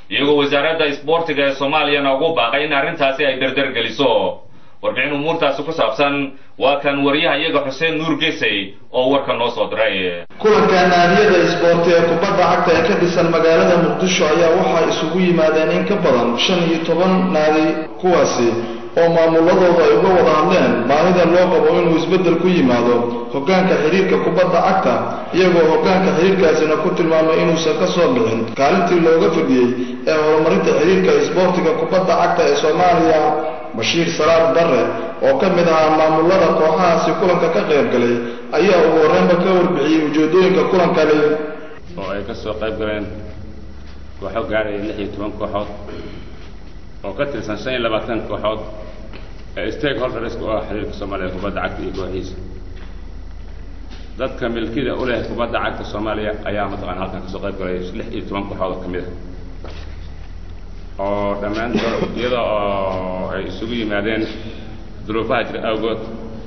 iyagoo wasaaradda isboortiga ee soomaaliyana ugu baaqay in arrintaasi ay dardar geliso warbixin umuurtaasi ku saabsan waa kan wariyaha iyaga xuseen nuur gesey oo warka noo soo diray kulanka naadiyada isboorti ee kubadda cagta ee ka dhisan magaalada muqdisho ayaa waxaa isugu yimaadeen in ka badan shan iyo toban naadi kuwaasi oo maamuladooda ay uga wada hadleen baahida loo qabo inuu isbeddel ku yimaado hoggaanka xidhiirka kubadda cagta iyagoo hoggaanka xidhiirkaasina ku tilmaamay inuusan ka soo bixin kaalintii looga fadhiyey ee horumarinta xidhiirka isboortiga kubadda cagta ee soomaaliya bashiir salaad barre oo ka mid ahaa maamulada kooxahaasi kulanka ka qayb galay ayaa ugu horreynba ka warbixiyey ujeedooyinka kulankani oo ay ka soo qayb galeen kooxo gaaraya lix iyo toban kooxood oo ka tirsan shan iyo labaatan kooxood ee stakeholders u ah xiriirka soomaaliya kubadda cagta iyo kooxiisa dadka milkida u leh kubadda cagta soomaaliya ayaa mataqana halkan kasoo qayb galay lix iyo toban kooxood oo ka mid ah oo dhammaantood iyada oo ay isugu yimaadeen duruufaha jira awgood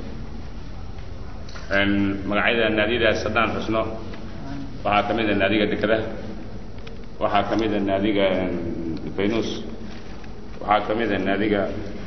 magacyada naadiyadaas haddaan xusno waxaa ka mid a naadiga dekedaha waxaa ka mid a naadiga faynus waxaa ka mid a naadiga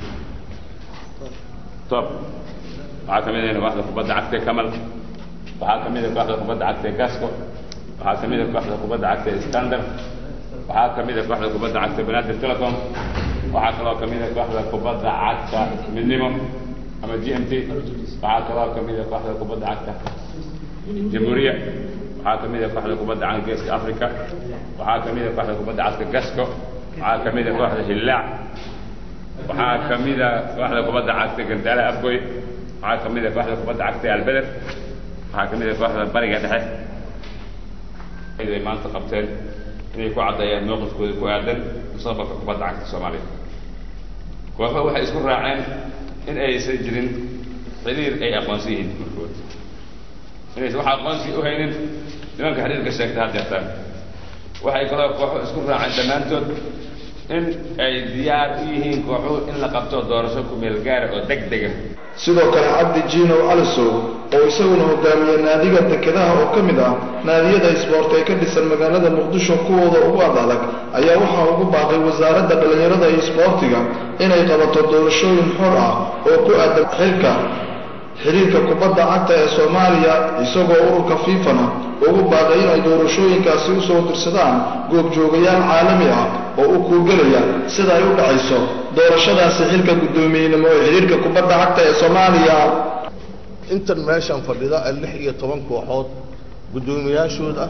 top waxaa ka mid a kooxda kubadda cagta ee kamal waxaa ka mid a kooxda kubadda cagta ee gasco waxaa ka mid a kooxda kubadda cagta ee standard waxaa ka mid a kooxda kubadda cagta banaadir telecom waxaa kaloo ka mid a kooxda kubadda cagta midnimo ama g m t waxaa kaloo ka mid a kooxda kubadda cagta jamhuuriya waxaa ka mid a kooxda kubadda cagta geeska africa waxaa ka mid a kooxda kubadda cagta gasco waxaa ka mid a kooxda hillaac waxaa ka mid a kooxda kubadda cagta gandaala afgoy waxaa ka mid a kooxda kubadda cagta albeder waxaa ka mid a kooxda bariga dhexe ay maanta qabteen inay ku caddeeyaan mowqifkooda ku aadan mustaqbalka kubadda cagta soomaaliya kooxo waxay isku raaceen in aysan jirin xiriir ay aqoonsan yihiin markood inaysan wax aqoonsi u haynin nimanka xiriirka sheegta had jeertaan waxay kaloo kooxo isku raaceen dhammaantood in ay diyaar u yihiin kooxuhu in la qabto doorasho ku-meel gaara oo deg dega sidoo kale cabdi jiinow alisow oo isaguna hogaamiye naadiga dekedaha oo ka mid ah naadiyada isboort ee ka dhisan magaalada muqdisho kuwooda ugu ad adag ayaa waxaa ugu baaqay wasaaradda dhallinyarada iyo isboortiga inay qabato doorashooyin xor ah oo ku aadan xilka xiriirka kubadda cagta ee soomaaliya isagoo ururka fiifana ugu baaqay inay doorashooyinkaasi usoo dirsadaan goobjoogayaal caalami ah oo u kuugelaya sida ay u dhacayso doorashadaasi xilka guddoomiyenimo ee xiriirka kubadda cagta ee soomaaliya intan meeshan fadhida ee lix iyo toban kooxood guddoomiyaashooda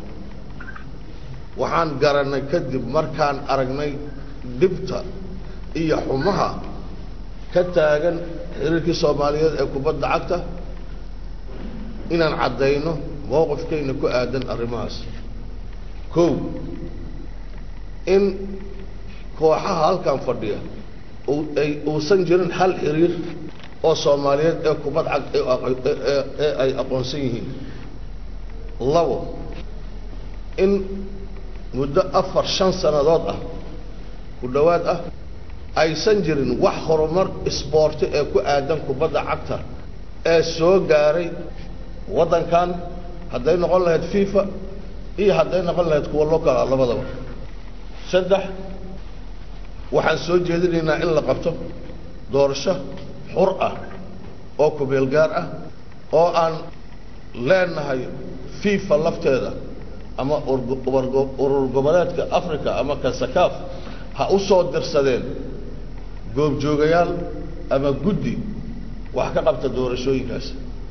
waxaan garanay kadib markaan aragnay dhibta iyo xumaha ka taagan xiriirkii soomaaliyeed ee kubadda cagta inaan caddayno mowqifkayna ku aadan arrimahaas kow in kooxaha halkan fadhiya ay uusan jirin hal xiriir oo soomaaliyeed ee kubad cag ee ay aqoonsan yihiin labo in muddo afar shan sannadood ah ku dhowaad ah aysan jirin wax horumar isboorti ee ku aadan kubadda cagta ee soo gaaray waddankan hadday noqon lahayd fifa iyo hadday noqon lahayd kuwa local ah labadaba saddex waxaan soo jeedinaynaa in la qabto doorasho xur ah oo kumeel gaar ah oo aan leenahay fifa lafteeda ama urur goboleedka africa ama kasakaaf ha u soo dirsadeen goobjoogayaal ama guddi wax ka qabta doorashooyinkaas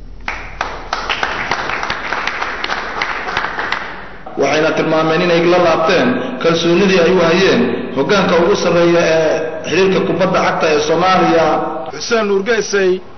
waxayna tilmaameen inay la laabteen kalsoonidii ay u hayeen hoggaanka ugu sarreeya ee xiriirka kubadda cagta ee soomaaliya xuseen nuurgeysay